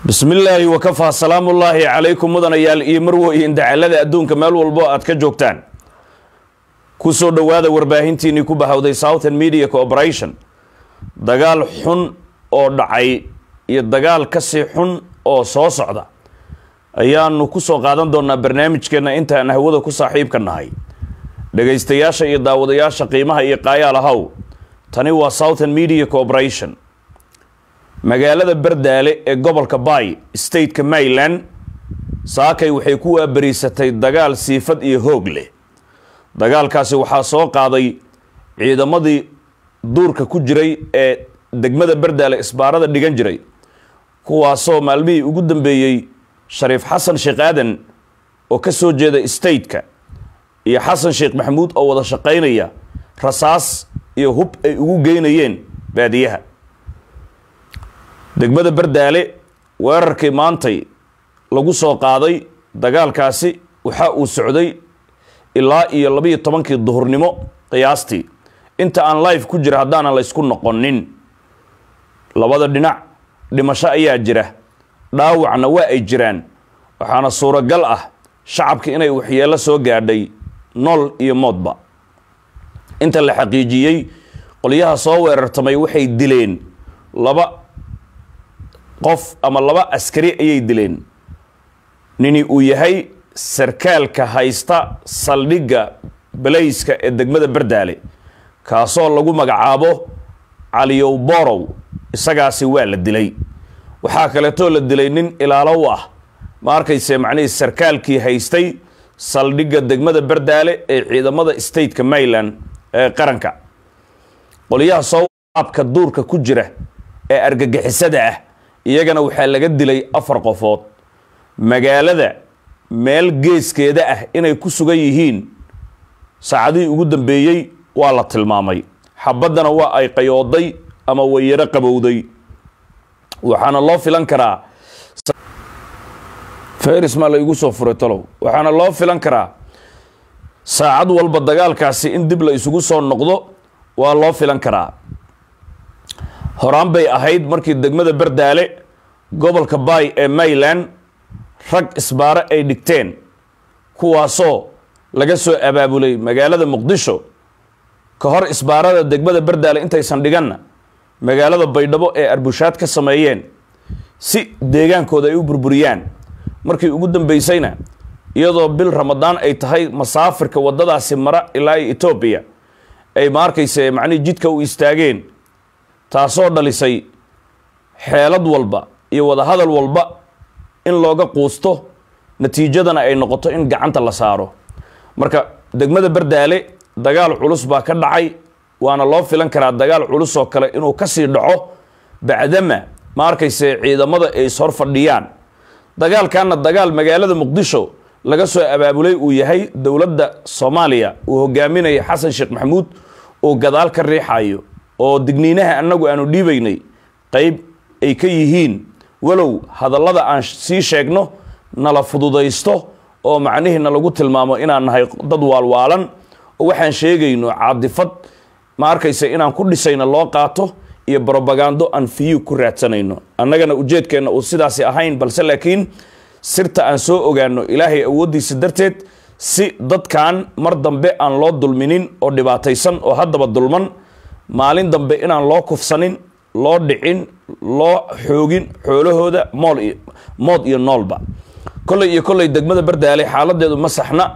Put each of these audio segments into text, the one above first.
bismillaahi wakafaa salaamullaahi calaykum mudanayaal iyo marwoyin dacalada adduunka meel walbo aad ka joogtaan ku soo dhowaada warbaahintiinnii ku bahawday southern media corporation dagaal xun oo dhacay iyo dagaal kasii xun oo soo socda ayaanu ku soo qaadan doonaa barnaamijkeenna intaan hawada ku saaxiibka nahay dhegaystayaasha iyo daawadayaasha qiimaha iyo qaayaal ahaw tani waa southern media corporation magaalada bardaale ee gobolka bay stateka maryland saakay waxay ku waabariisatay dagaal siifad iyo hoog leh dagaalkaasi waxaa soo qaaday ciidamadii duurka ku jiray ee degmada bardaale isbaarada dhigan jiray kuwaasoo maalmihii ugu dambeeyey shariif xasan sheekh aadan oo ka soo jeeda stateka iyo xasan sheekh maxamuud oo wada shaqaynaya rasaas iyo hub ay ugu geynayeen baadiyaha degmada bardaale weerarkii maantay lagu soo qaaday dagaalkaasi waxa uu socday ilaa iyo labiiyo tobankii duhurnimo qiyaastii inta aan life ku jira haddaanan laysku noqonin labada dhinac dhimasho ayaa jira dhaawacna waa ay jiraan waxaana suuragal ah shacabka inay waxyeello soo gaadhay nool iyo moodba inta la xaqiijiyey qolyaha soo weerartamay waxay dileen laba qof ama laba askari ayay dileen nini uu yahay sarkaalka haysta saldhigga balayska ee degmada bardaale kaasoo lagu magacaabo caliyow borow isagaasi waa la dilay waxaa kaleetoo la dilay nin ilaalow ah ma arkayse macnihii sarkaalkii haystay saldhigga degmada bardaale ee ciidamada stateka maryland ee qaranka qolyaha sooabka duurka ku jira ee argagixisada ah iyagana waxaa laga dilay afar qofood magaalada meel geeskeeda ah inay ku sugan yihiin saacadihii ugu dambeeyey waa la tilmaamay xabaddana waa ay qayooday ama wayaro qabowday waxaana loo filan karaa fayris maa la igu soo furay talow waxaana loo filan karaa saacad walba dagaalkaasi in dib la isugu soo noqdo waa loo filan karaa horaan bay ahayd markii degmada bardaale gobolka bay ee maryland rag isbaaro ay dhigteen kuwaasoo laga soo abaabulay magaalada muqdisho ka hor isbaarada degmada bardaale intaysan dhiganna magaalada baydhabo ee arbushaad ka sameeyeen si deegaankooda ay u burburiyaan markii ugu dambeysayna iyadoo bil ramadaan ay tahay masaafirka waddadaasi mara ilaa etoobiya ay ma arkayse macnihii jidka u istaageen taasoo dhalisay xeelad walba iyo wadahadal walba in looga quusto natiijadana ay noqoto in gacanta la saaro marka degmada bardaale dagaal culus baa ka dhacay waana loo filan karaa dagaal culus oo kale inuu kasii dhaco bacdama ma arkayse ciidamada ay ishor fadhiyaan dagaalkanna dagaal magaalada muqdisho laga soo abaabulay uu yahay dowladda soomaaliya uu hogaaminaya xasan sheekh maxamuud uu gadaal ka riixayo oo digniinaha annagu aanu dhiibaynay qeyb ay ka yihiin walow hadallada aan sii sheegno nala fududaysto oo macnihiina lagu tilmaamo inaan nahay dad waalwaalan oo waxaan sheegayno caadifad ma arkaysa inaan ku dhisayno loo qaato iyo brobagando aan fiyu ku raadsanayno annagana ujeedkeenna uu sidaasi ahayn balse laakiin sirta aan soo ogaano ilaahay awooddiisa darteed si dadkan mar dambe aan loo dulminin oo dhibaataysan oo haddaba dulman maalin dambe inaan loo kufsanin loo dhicin loo xoogin xoolahooda mool iyo mood iyo noolba kolley iyo kolley degmada bardaale xaaladeedu ma saxna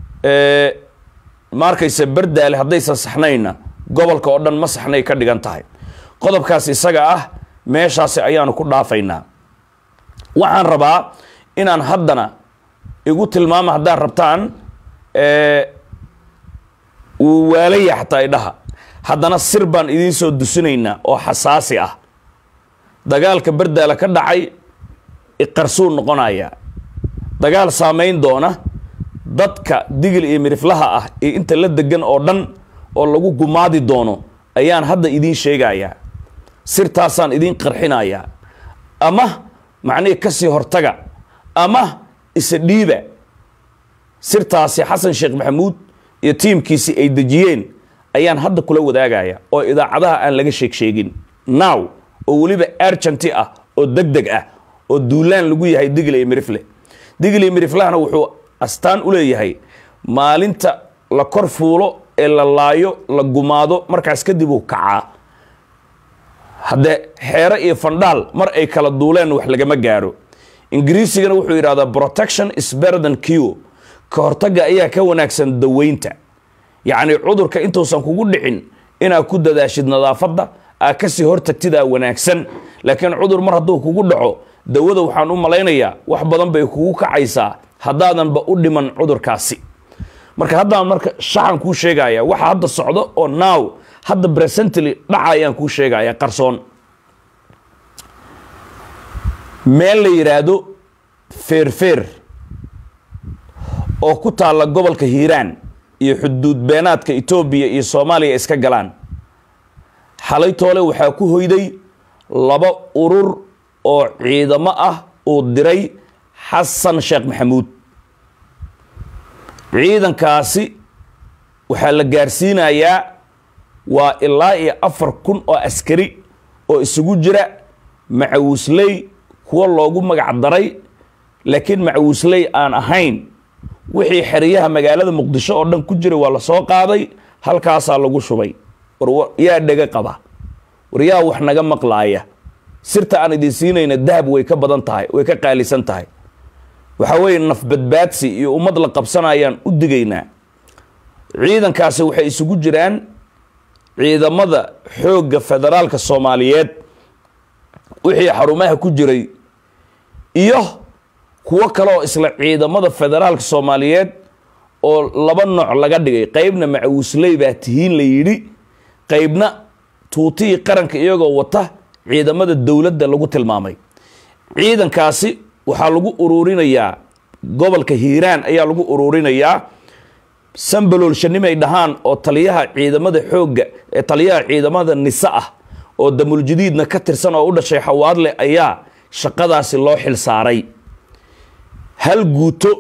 ma arkayse bardaale haddaysan saxnayna gobolka oo dhan ma saxnay ka dhigan tahay qodobkaas isaga ah meeshaasi ayaanu ku dhaafaynaa waxaan rabaa inaan haddana igu tilmaama haddaad rabtaan wuu waalaya xataa idhaha haddana sir baan idiin soo dusinaynaa oo xasaasi ah dagaalka bardaala ka dhacay iqarsuu noqonaya dagaal saameyn doona dadka digil iyo miriflaha ah iyo inta la degan oo dhan oo lagu gumaadi doono ayaan hadda idiin sheegayaa sirtaasaan idiin qarxinayaa ama macnihii kasii hortaga ama isa dhiiba sirtaasi xasan sheekh maxamuud iyo tiimkiisi ay dejiyeen ayaan hadda kula wadaagaya oo idaacadaha aan laga sheeg sheegin now oo weliba argenty ah oo deg deg ah oo duulaan lagu yahay digli iyo mirifle digli iyo miriflahana wuxuu astaan u leeyahay maalinta la kor fuulo ee la laayo la gumaado markaas kadib uu kacaa haddee xeere iyo fandhaal mar ay kala duuleen wax lagama gaaro ingiriisigana wuxuu yidhahdaa protection is better than cure ka hortagga ayaa ka wanaagsan daweynta yacni cudurka intuusan kugu dhicin inaad ku dadaashid nadaafadda aad kasii hortagtidaa wanaagsan laakiin cudur mar hadduu kugu dhaco dawada waxaan u malaynayaa wax badan bay kugu kacaysaa haddaadanba u dhiman cudurkaasi marka haddaan marka shaxan kuu sheegaya waxa hadda socdo oo now hadda presently dhaca ayaan kuu sheegaya qarsoon meel la yidhaahdo feerfeer oo ku taalla gobolka hiiraan iyo xuduud beenaadka etoobiya iyo soomaaliya iska galaan xalay toole waxaa ku hoyday laba urur oo ciidamo ah uu diray xasan sheekh maxamuud ciidankaasi waxaa la gaarsiinayaa waa ilaa iyo afar kun oo askari oo isugu jira macawisley kuwa loogu magac daray laakiin macawisley aan ahayn wixii xeryaha magaalada muqdisho oo dhan ku jira waa la soo qaaday halkaasaa lagu shubay war yaa dhega qaba war yaa wax naga maqlaaya sirta aan idin siinayna dahab way ka badan tahay way ka qaalisan tahay waxaa weeye nafbadbaadsi iyo ummad la qabsanayaan u digaynaa ciidankaasi waxay isugu jiraan ciidamada xoogga federaalka soomaaliyeed wixii xarumaha ku jiray iyo kuwo kale oo isla ciidamada federaalka soomaaliyeed oo laba nooc laga dhigay qeybna macawisley baa tihiin la yidhi qeybna tuutihii qaranka iyagoo wata ciidamada dowladda lagu tilmaamay ciidankaasi waxaa lagu ururinayaa gobolka hiiraan ayaa lagu ururinayaa sambaloolshanimay dhahaan oo taliyaha ciidamada xoogga ee taliyaha ciidamada nise ah oo damuljadiidna ka tirsan oo u dhashay xawaadle ayaa shaqadaasi loo xil saaray hal guuto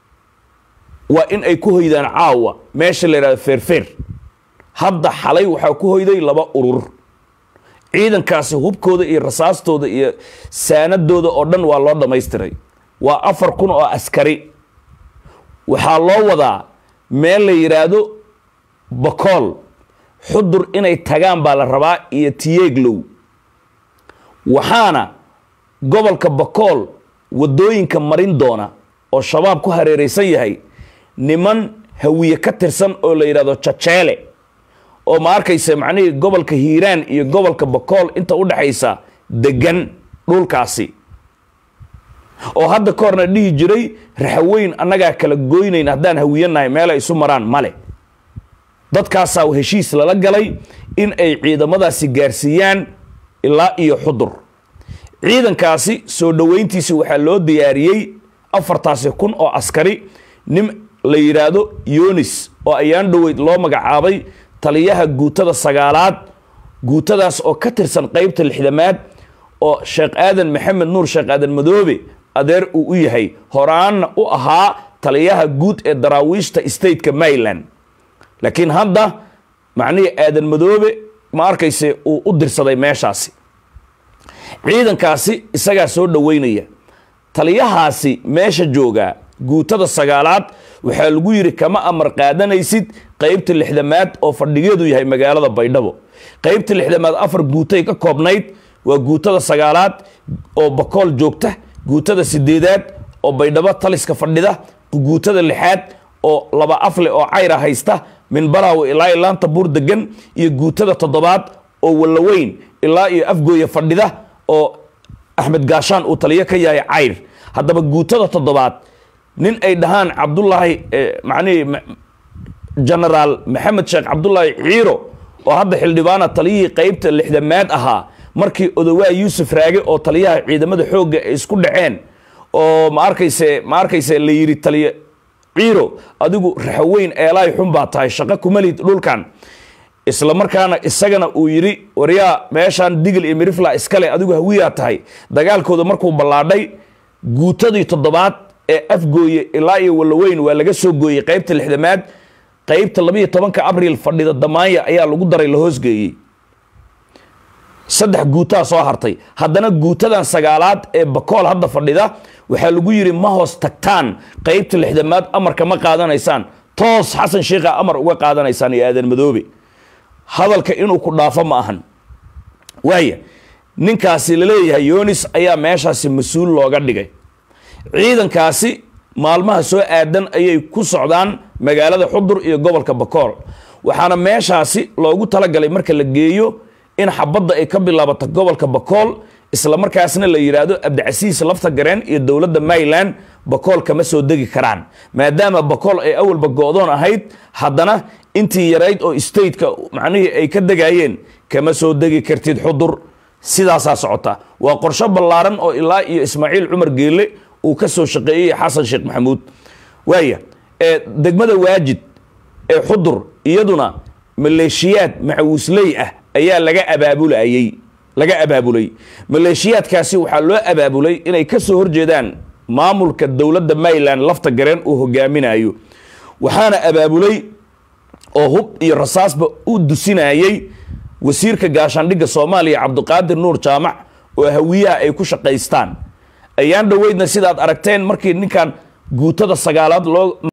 waa in ay ku hoydaan caawa meesha la yidhahdo feerfeer hadda xalay waxaa ku hoyday laba urur ciidankaasi hubkooda iyo rasaastooda iyo saanadooda oo dhan waa loo dhammaystiray waa afar kun oo askari waxaa loo wadaa meel la yidhaahdo bakool xudur inay tagaan baa la rabaa iyo tiyeeglow waxaana gobolka bakool waddooyinka marin doona oo shabaab ku hareeraysan yahay niman hawiye ka tirsan oo la yidhahdo jajeele oo ma arkaysa macnihii gobolka hiiraan iyo gobolka bakool inta u dhexaysa degan dhulkaasi oo hadda ka horna dhihi jiray raxaweyn annagaa kala goynayn haddaan hawiyanahay meel ay isu maraan male dadkaasaa heshiis lala galay in ay ciidamadaasi gaarsiiyaan ilaa iyo xudur ciidankaasi soo dhoweyntiisi waxaa loo diyaariyey afartaasi kun oo askari nin la yidhaahdo yonis oo ayaan dhoweyd loo magacaabay taliyaha guutada sagaalaad guutadaas oo ka tirsan qeybta lixdamaad oo sheekh aadan maxamed nuur sheekh aadan madoobe adeer uu u yahay horaanna u ahaa taliyaha guud ee daraawiishta stateka maryland laakiin hadda macnihii aadan madoobe ma arkayse uu u dirsaday meeshaasi ciidankaasi isagaa soo dhoweynaya taliyahaasi meesha joogaa guutada sagaalaad waxaa lagu yidhi kama amar qaadanaysid qeybta lixdamaad oo fadhigeedu yahay magaalada baydhabo qeybta lixdamaad afar guutay ka koobnayd waa guutada sagaalaad oo bakool joogta guutada sideedaad oo baydhabo taliska fadhida guutada lixaad oo laba afle oo cayra haysta min balaawe ilaa iyo laanta buur degan iyo guutada toddobaad oo wallaweyn ilaa iyo afgooya fadhida oo axmed gaashaan uu taliyo ka yahay cayr haddaba guutada toddobaad nin ay dhahaan cabdulaahi macnihii genaraal maxamed sheekh cabdulaahi ciiro oo hadda xildhibaana taliyihii qeybta lixdamaad ahaa markii odowaa yuusuf raage oo taliyaha ciidamada xoogga ay isku dhaceen oo ma arkayse ma arkayse la yidhi taliya ciiro adigu raxaweyn eelaay xun baa tahay shaqo kumalid dhulkan isla markaana isagana uu yidhi waryaa meeshaan digil iyo mirifla iskale adigu hawiyaa tahay dagaalkooda markuu ballaadhay guutadii toddobaad ee afgooye ilaa iyo wallaweyn waa laga soo gooyey qeybta lixdamaad qeybta labayo tobanka abriil fadhida damaanya ayaa lagu daray la hoosgeeyey saddex guutaa soo hartay haddana guutadan sagaalaad ee bakool hadda fadhida waxaa lagu yidhi ma hoos tagtaan qeybta lixdamaad amarka ma qaadanaysaan toos xasan sheikha amar uga qaadanaysaan iyo aadan madoobe hadalka inuu ku dhaafo ma ahan waaya ninkaasi laleeyahay yonis ayaa meeshaasi mas-uul looga dhigay ciidankaasi maalmaha soo aadan ayay ku socdaan magaalada xudur iyo gobolka bakool waxaana meeshaasi loogu talagalay marka la geeyo in xabadda ay ka bilaabato gobolka bakool isla markaasna la yidhaahdo abdicasiis lafta gareen iyo dowladda mayland bakool kama soo degi karaan maadaama bakool ay awalba go-doon ahayd haddana intii yarayd oo stateka macnihii ay ka degayeen kama soo degi kartid xudur sidaasaa socota waa qorsho ballaaran oo ilaa iyo ismaaciil cumar geelle uu ka soo shaqeeyey xasan sheekh maxamuud waaya ee degmada waajid ee xudur iyaduna maleeshiyaad macawisley ah ayaa laga abaabulayey laga abaabulay maleeshiyaadkaasi waxaa loo abaabulay inay ka soo horjeedaan maamulka dowladda mayland lafta gareen uu hogaaminayo waxaana abaabulay oo hub iyo rasaasba u dusinayey wasiirka gaashaandhigga soomaaliya cabdiqaadir nuur jaamac oo hawiyaha ay ku shaqaystaan ayaan dhoweydna sidaad aragteen markii ninkan guutada sagaalaad loo